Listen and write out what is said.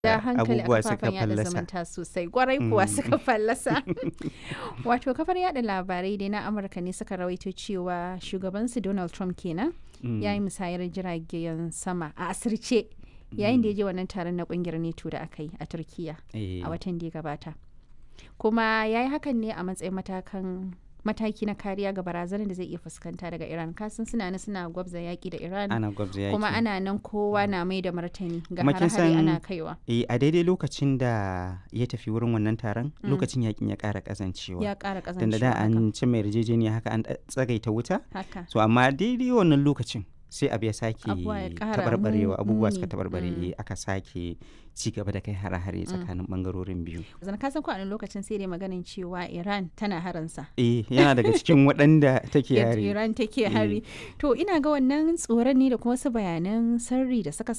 da hankali a abubuwa suka kafafen yada fallasa. zumunta sosai gwarai kuwa suka fallasa wato kafar yada labarai dai na amurka ne suka rawaito cewa shugabansu donald trump kenan Mm. ya yi musayar jiragen sama a asirce yayin da ya je wannan taron na kungiyar neto da aka yi a turkiya Eh, a watan da ya gabata kuma ya yi hakan ne a matsayin matakan mataki na kariya ga barazanar da zai iya fuskanta daga iran kasan suna nan suna gwabza yaki da iran ana gwabza yaki kuma ana nan kowa na mai da martani ga Kuma kin hare-hare san- ana kaiwa Eh, a daidai lokacin da ya tafi wurin wannan taron lokacin yakin ya ƙara ƙazancewa ya ƙara tunda ƙazancewa da haka. an ci mai yarjejeniya haka an tsagaita wuta haka so amma daidai wannan lokacin sai abu ya sake Abubuwa ya ƙara tabarbarewa mu- abubuwa muni. suka tabarbare Mm. eh, aka sake ci gaba da kai hare-hare tsakanin bangarorin biyu zan ka san ko a wani lokacin sai dai maganin cewa iran tana haransa eh yana daga cikin waɗanda take Yadda yare iran take hari to ina ga wannan tsoron ne da kuma wasu bayanan sirri da suka